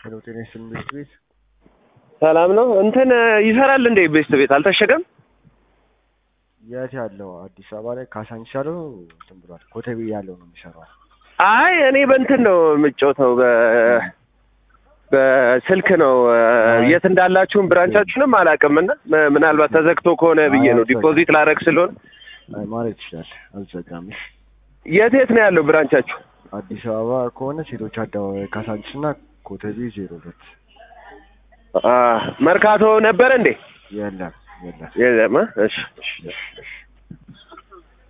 ሄሎ ጤና ይስጥልኝ ቤት ቤት ሰላም ነው። እንትን ይሰራል እንዴ ቤስት ቤት አልታሸገም? የት ያለው አዲስ አበባ ላይ ካሳንቺስ ያለው እንትን ብሏል። ኮተቤ ያለው ነው የሚሰራው። አይ እኔ በእንትን ነው የምጫወተው በ በስልክ ነው የት እንዳላችሁም ብራንቻችሁንም አላውቅም እና ም- ምናልባት ተዘግቶ ከሆነ ብዬ ነው ዲፖዚት ላረግ ስለሆነ አይ ማለት ይችላል። አልዘጋም። እሺ። የት የት ነው ያለው ብራንቻችሁ? አዲስ አበባ ከሆነ ሴቶች አደባባይ ካሳንቺስ እና ኮተቤ ዜሮ ሁለት አ፣ መርካቶ ነበር እንዴ? የለም የለም። የለም። አ? እሺ እሺ እሺ እሺ